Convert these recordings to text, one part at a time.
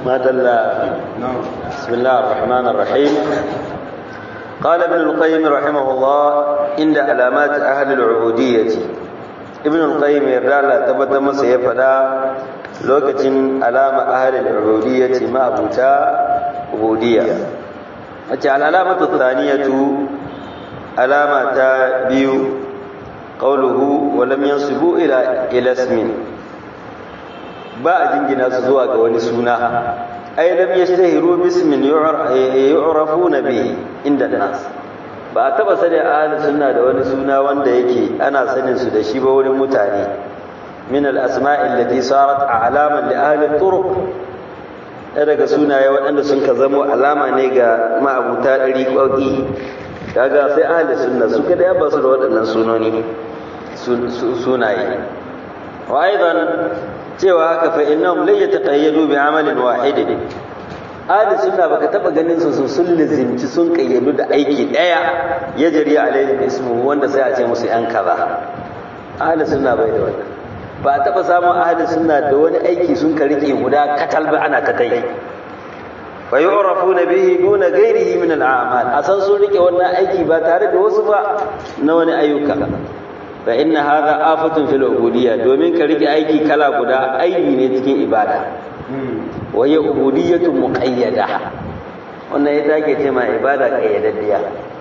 ما دل بسم الله الرحمن الرحيم قال ابن القيم رحمه الله عند علامات أهل العبودية ابن القيم يرى تبت مسيح فدا لوكتين علامة أهل العبودية ما أبوتا عبودية أجعل العلامة الثانية علامة بيو قوله ولم ينصبوا إلى إلى اسم ba a jingina su zuwa ga wani suna ai lam yashtahiru bismin yu'rafuna bihi inda nas ba a taba sani ahli sunna da wani suna wanda yake ana sanin su da shi ba wurin mutane min al asma'i allati sarat a'laman li ahli turuq daga sunaye waɗanda sun ka zamo alama ne ga ma'abuta ɗari ƙoƙi kaga sai ahli sunna su kada ya ba su da waɗannan sunoni sunaye wa aidan cewa haka fa innahum la yataqayyadu bi amalin wahid ahli sunna baka taba ganin su sun lizimci sun kayyadu da aiki daya ya jari alaihi ismu wanda sai a ce musu yan kaza ahli sunna bai da wannan ba a taba samun ahli sunna da wani aiki sun ka rike guda katal ba ana ta kai fa yu'rafuna bihi duna ghairihi min al-a'mal asan sun rike wannan aiki ba tare da wasu ba na wani ayyuka fa inna hadha afatun fil ubudiyya domin ka rike aiki kala guda aibi ne cikin ibada wa ya ubudiyyatu muqayyada wannan ya take ce ma ibada qayyadaddiya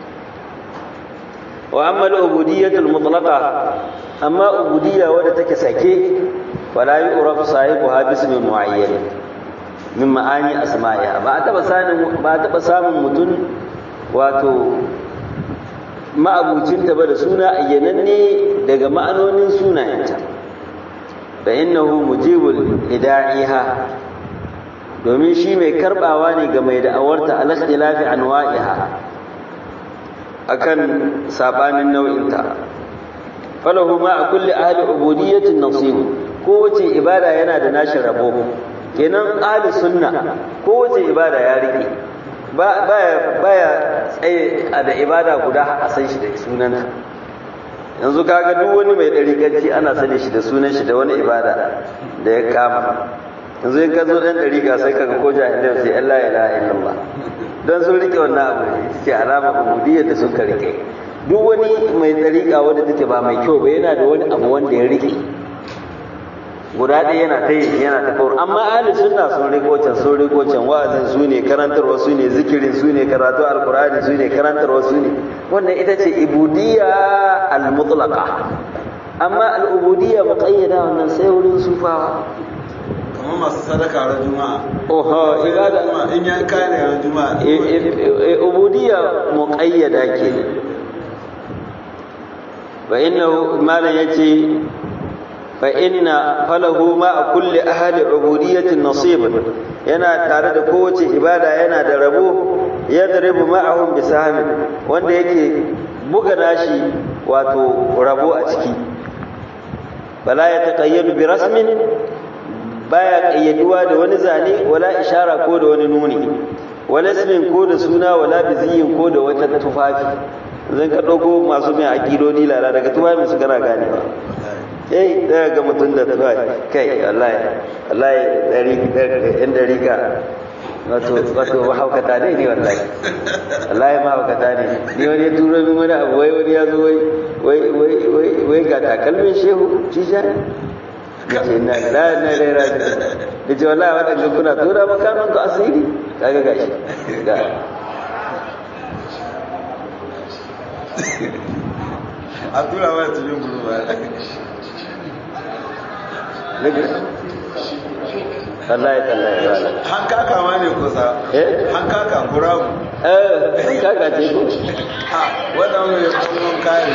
wa amma al ubudiyyatu al mutlaqa amma ubudiyya wadda take sake fala yu'rafu sahibuha bismi muayyan min ma'ani asma'iha ba taba sanin ba taba samun mutun wato ma'abucinta ba da suna ayyananne daga ma'anonin sunayenta fa innahu mujibul ida'iha domin shi mai karbawa ne ga mai da'awarta al ikhtilafi anwa'iha akan sabanin nau'inta falahu ma a kulli ahli ubudiyyatin nasib kowace ibada yana da nashi rabo kenan ahli sunna kowace ibada ya rike baya tsaye da ibada guda a san shi da sunanta yanzu kaga duk wani mai ɗariƙanci ana sani shi da sunan shi da wani ibada da ya kama yanzu in ka zo ɗan ɗariƙa sai kaga ko jahilai sai Allah ya ilaha illallah don sun rike wannan abu ne ce alama ubudiyyar da suka rike duk wani mai ɗariƙa wanda take ba mai kyau ba yana da wani abu wanda ya rike guda ɗaya yana ta yi yana ta kawar amma ahli sunna sun riko can sun riko can wa'azin su ne karantarwa su ne zikirin su ne karatu alkur'ani su ne karantarwa su ne wannan ita ce ibudiyya al-mutlaqa amma al-ubudiyya muqayyada wannan sai wurin sufawa kamar masu sadaka ran juma'a oho ibada in ya kai ne ran juma'a ubudiyya muqayyada ke fa innahu malan yace فإن فله ما كل أهل عبودية نصيب yana tare da kowace ibada yana da rabo ya daribu ma'ahum bisahmin wanda yake buga nashi wato rabo a ciki bala ya taqayyadu bi rasmin baya qayyaduwa da wani zane wala ishara ko da wani nuni wala ismin ko da suna wala biziyin ko da wata tufafi zan ka dauko masu mai akidodi lala daga tufafin su kana ganewa eh daga ga mutum da tuwa kai wallahi wallahi dari yan dari ka wato wato mahaukata ne ne wallahi wallahi mahaukata ne ni wani ya turo min wani abu wai wani ya zo wai wai wai wai wai ga takalmin shehu cisha ce na la na la la da ce wallahi waɗanda kuna tura makamin ku asiri kaga gashi ga a tura mana cikin guru ba wallahi tallahi wala hankaka ma ne kusa eh hankaka kurabu eh kaka ce ko ha wannan mai kuma kayan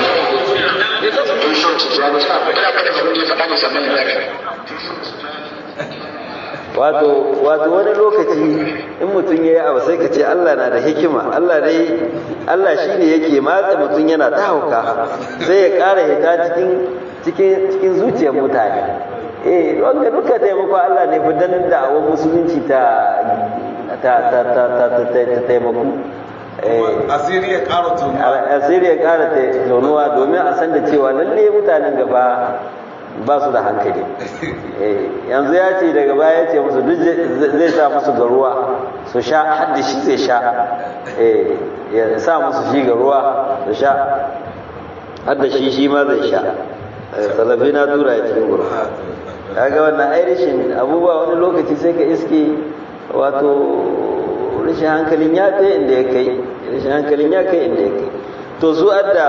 wato wato wani lokaci in mutum ya yi abu sai ka ce Allah na da hikima Allah dai Allah shi ne yake matsa mutum yana ta hauka sai ya ƙara hita cikin cikin cikin zuciyar mutane eh wanda duka taimako Allah ne fitan da awon musulunci ta ta ta ta ta ta taimako asiri ya ƙara tunu asiri ya ƙara tonuwa domin a san da cewa lalle mutanen gaba ba su da hankali yanzu ya ce daga baya ya ce musu duk zai sa musu ga ruwa su sha hadda shi zai sha ya sa musu shi ga ruwa su sha hadda shi shi ma zai sha salafi na tura ya cikin guru kaga wannan ai rashin abubuwa wani lokaci sai ka iske wato rashin hankalin ya kai inda ya kai rashin hankalin ya kai inda ya kai to su adda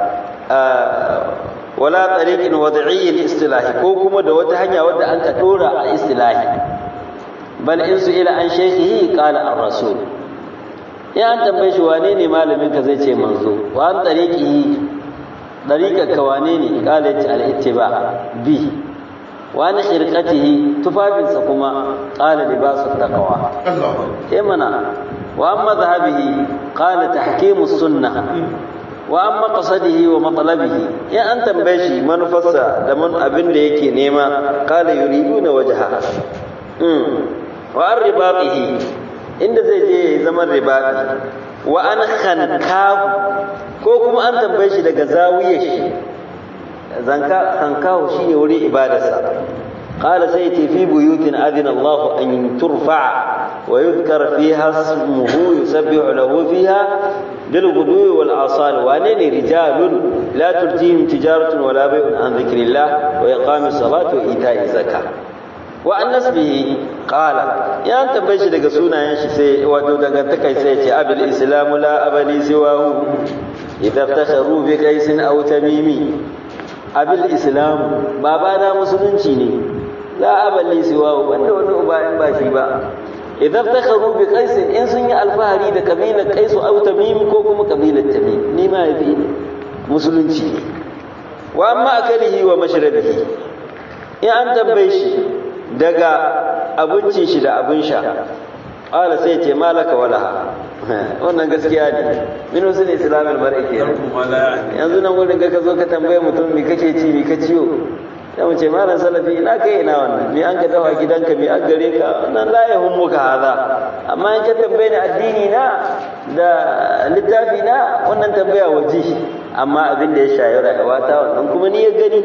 wala tariqin wad'iyyin istilahi ko kuma da wata hanya wadda an ka dora a istilahi bal in su ila an shaykhihi qala ar-rasul ya an tambaye shi wane ne malamin ka zai ce manzo wa an tariqihi dariqar ka wane ne qala ya al-ittiba bi wa an khirqatihi tufafinsa kuma qala libasu taqwa eh mana wa amma dhahabihi qala tahkimus sunnah wa amma qasadihi wa matlabihi in an tambaye shi manufarsa da man abin da yake nema qala yuriduna wajha mm wa an ribatihi inda zai je ya zama ribati wa an khankahu ko kuma an tambaye shi daga zawiyar shi zanka khankahu shine wuri ibadarsa قال سيتي في بيوت أذن الله أن ترفع ويذكر فيها اسمه يسبح له فيها بالغدو والآصال وأنني رجال لا تلتيهم تجارة ولا بيع عن ذكر الله وإقام الصلاة وإيتاء الزكاة وعن نسبه قال يا أنت بيش لك سونا ينشي سي ودودك تكي سيتي أبي الإسلام لا أبني سواه إذا افتخروا بكيس أو تميمي أبي الإسلام بابانا مسلمين la aballi siwa wanda wani uba in ba shi ba idan takharu bi qais in sun yi alfahari da kabilar qais aw tamim ko kuma kabilar tamim ni ma yafi musulunci wa amma akalihi wa mashrabihi in an tambaye shi daga abincin shi da abin sha qala sai ce malaka wala wannan gaskiya ne min usul islamil mar'i ke yanzu nan wurin ga ka zo ka tambaye mutum me kake ci me ka ciyo sai mu ce malam salafi ina kai ina wannan me an ka dawa gidanka me an gare ka nan la ya hummuka hada amma in ka tambaye ni addini na da littafi na wannan tambaya waje amma abin da ya shayi rayuwa ta wannan kuma ni ya gani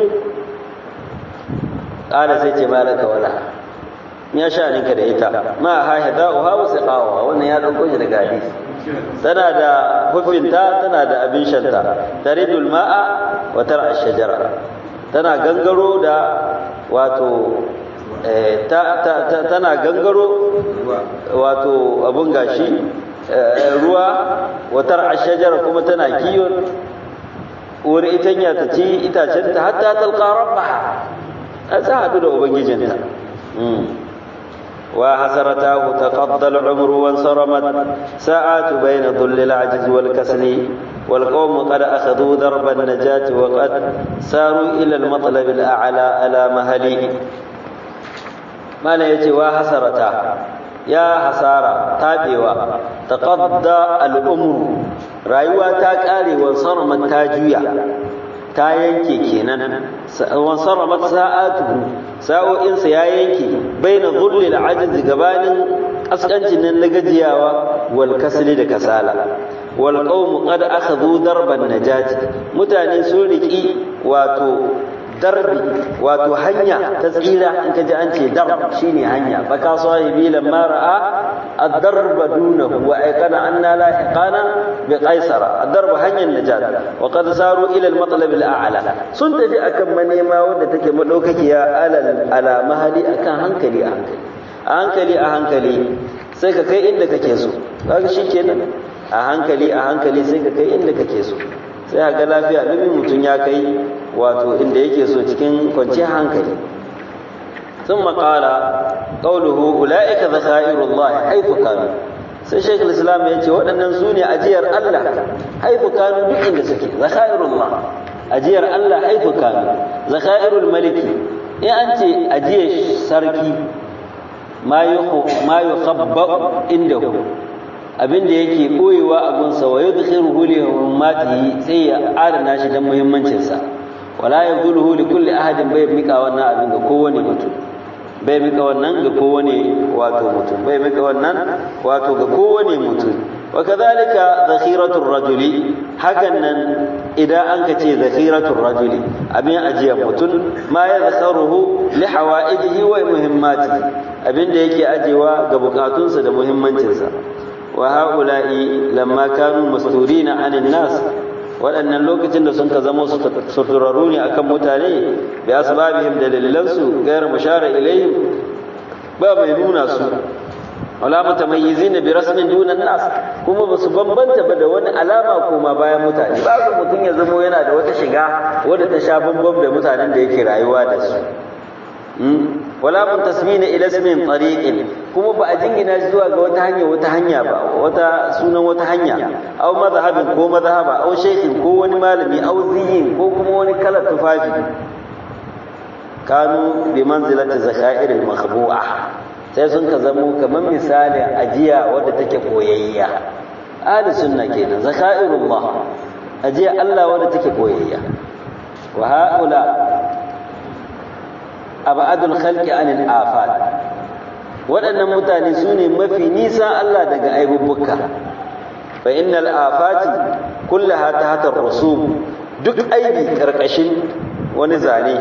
ƙara sai ce malaka wala ya sha ninka da ita ma ha hada uha wa siqawa wannan ya dauko shi daga hadisi tana da hufinta tana da abin shanta taridul ma'a wa tar'a shajara tana gangaro da wato tana gangaro wato abun gashi ruwa watar ashajara kuma tana kiyon wuri itanya ta ci itacen ta hatta talqa rabbaha a sa hadu da ubangijinta wa hasaratahu taqaddal umru wa saramat sa'atu bayna dhulli al-ajz wal kasli والقوم قد أخذوا درب النجاة وقد ساروا إلى المطلب الأعلى على مهلي ما لا يتوى حسرتا يا حسارة تابوا تقضى الأمر رأيوا تاكاري وانصرمت تاجويا ta yanke kenan wansaramat sa'atuhu sa'o'insa ya yanke baina dhulli al-ajz gabanin kaskancin nan na gajiyawa wal kasli da kasala wal qawmu qad akhadhu darban najati mutane sun riki wato darbi wato hanya ta tsira in ka ji an ce darb shine hanya baka sahibi lamma ra'a ad-darba dunahu wa ayqana anna la iqana bi qaisara ad-darb hanyar najat wa qad saru ila al-matlab al-a'la sun tafi akan manema wanda take madaukakiya alal ala mahali akan hankali a hankali a hankali a hankali sai ka kai inda kake so kaga shikenan a hankali a hankali sai ka kai inda kake so sai ga lafiya dubin mutum ya kai wato inda yake so cikin kwanciyar hankali ثم قال قوله أولئك ذخائر الله حيث كانوا sai shaikh islam ya ce waɗannan su ne ajiyar Allah haifu kanu duk inda suke zakhairullah ajiyar Allah haifu kanu zakhairul maliki in an ce ajiyar sarki ma yukhabba indahu abin da yake boyewa a gunsa wa yudkhiruhu li hurmatihi sai ya adana shi dan muhimmancin sa wala yabduluhu li kulli ahadin bai mika wannan abin ga kowane mutum bai mika wannan ga kowane wato mutum bai mika wannan wato ga kowane mutum wa kadhalika zakhiratur rajuli hakan nan idan an ka ce zakhiratur rajuli abin ajiyar mutum ma ya zakharuhu li hawaijihi wa muhimmatihi abin da yake ajewa ga bukatunsa da muhimmancinsa wa haula'i lamma kanu masturina anin nas waɗannan lokacin da sun ka zama suturarru ne akan mutane bi asbabihim da dalilansu gairu mushara ilayhim ba mai nuna su wala mutamayyizin bi rasmin duna nas kuma ba su bambanta ba da wani alama koma bayan mutane ba su mutum ya zama yana da wata shiga wadda ta sha bambam da mutanen da yake rayuwa da su wala muntasibina ila ismin tariqin kuma ba a jingina shi zuwa ga wata hanya wata hanya ba wata sunan wata hanya aw madhhabin ko madhhaba aw shaykhin ko wani malami aw ziyin ko kuma wani kalar tufafi kanu bi manzilati zaka'ir al-makhbu'a sai sun ka zamo kamar misali ajiya wadda take koyayya ahli sunna kenan zaka'irullah ajiya Allah wadda take koyayya wa haula abadul khalqi anil afat waɗannan mutane su ne mafi nisa Allah daga aibubbuka fa innal afati kullaha tahta rusum duk aibi karkashin wani zane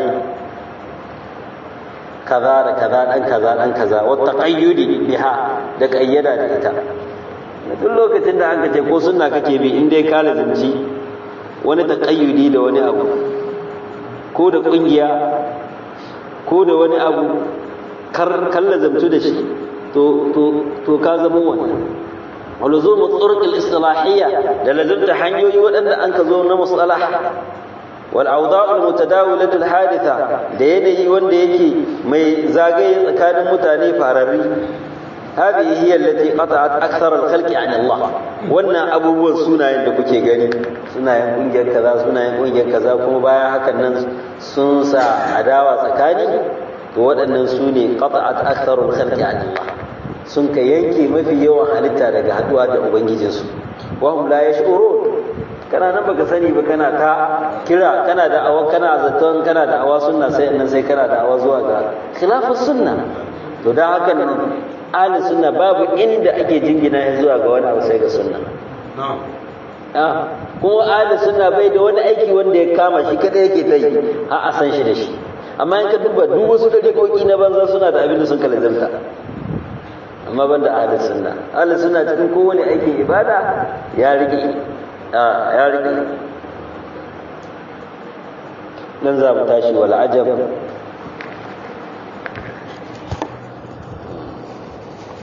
kaza da kaza dan kaza dan kaza wa taqayyudi biha da kayyada da ita duk lokacin da an ce ko sunna kake bi in dai ka lazimci wani taqayyudi da wani abu ko da kungiya ko da wani abu kar lazamtu da shi to to to ka zama wannan waluzum turuq al-istilahiyya da lazimta hanyoyi waɗanda an ka zo na mustalah wal awda' al-mutadawilah al-haditha da yanayi wanda yake mai zagaye tsakanin mutane fararri هذه هي التي قطعت أكثر الخلق عن الله wannan abubuwan sunayen da kuke gani sunayen kungiyar kaza sunayen kungiyar kaza kuma bayan hakan nan sun sa adawa tsakani to waɗannan su ne qata'at aktharul khalqi an Allah sun ka yanke mafi yawan halitta daga haduwa da ubangijinsu wa hum la yash'urun kana nan baka sani ba kana ta kira kana da awa kana zaton kana da awa sunna sai nan sai kana da awa zuwa ga khilafus sunna to dan haka nan ahli sunna babu inda ake jingina ya zuwa ga wani abu sai ga sunna kuma ahli sunna bai da wani aiki wanda ya kama shi kada yake ta yi a a san shi da shi amma in ka duba duk wasu daƙiƙoƙi na banza suna da abin da sun kalazanta amma ban da ahli sunna ahli sunna cikin kowane aikin ibada ya rike ya rike nan za mu tashi wal ajab